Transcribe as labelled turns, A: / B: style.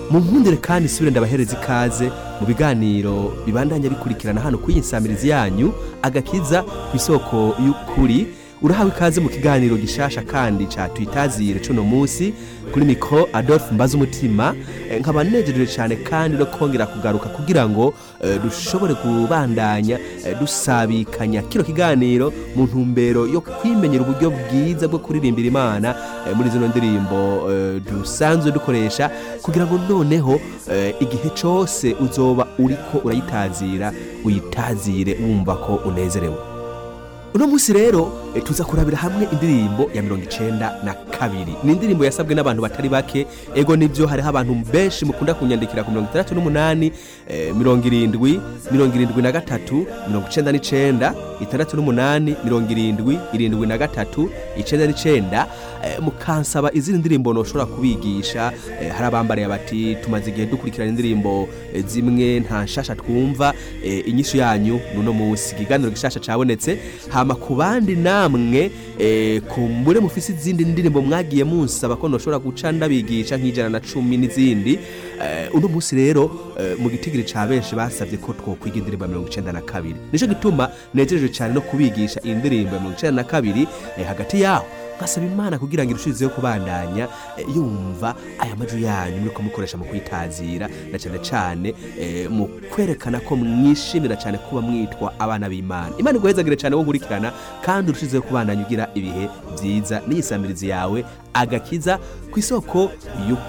A: mu nkundire kandi isubire ndabahereza ikaze mu biganiro bibandanya bikurikirana hano kuri iyi nsamirizi yanyu agakiza ku isoko y'ukuri urahawe ikaze mu kiganiro gishasha kandi ca twitazire cuno munsi kuri mikro Adolphe Mbaza umutima nkaba nejereje cyane kandi no kongera kugaruka kugira ngo eh, dushobore kubandanya eh, dusabikanya kino kiganiro mu ntumbero yo kwimenyera uburyo bwiza bwo kuririmbira Imana eh, muri zino ndirimbo eh, dusanzwe dukoresha kugira ngo noneho eh, igihe cose uzoba uriko urayitazira uyitazire wumva ko unezerewe uno munsi rero eh, tuza kurabira hamwe indirimbo ya mirongo icenda na kabiri ni indirimbo yasabwe n'abantu batari bake ego nivyo hariho abantu benshi mukunda kunyandikira ku mirongo itandatu n'umunani eh, mirongo irindwi mirongo irindwi na gatatu mirongo icenda n'icenda itandatu n'umunani mirongo irindwi irindwi na gatatu icenda n'icenda eh, mukansaba izindi ndirimbo noshobora kubigisha eh, hari abambariye bati tumaze igihe dukurikirana indirimbo eh, zimwe nta nshasha twumva eh, inyishu yanyu nuno munsi ikiganiro gishasha cabonetse hama ku bandi namwe eh, kumbure mufise izindi ndirimbo mwagiye munsaba ko noshobora guca ndabigisha nk'ijana na cumi n'izindi eh, uno munsi rero eh, mu gitigiri ca benshi basavye ko twokwiga indirimbo ya mirongo icenda na kabiri nico gituma nejereje cyane no kubigisha iyi ndirimbo ya mirongo icenda na kabiri eh, hagati yaho ngasaba imana kugira ngo irushizeho kubandanya eh, yumva aya majwi yanyu muriko mukoresha mu kwitazira na cyane cyane eh, mu kwerekana ko mwishimira cyane kuba mwitwa abana b'imana imana iguhezagire cyane wo nkurikirana kandi urushizeho kubandanya ugira ibihe byiza n'iyisamirizi yawe agakiza ku isoko y'ukuri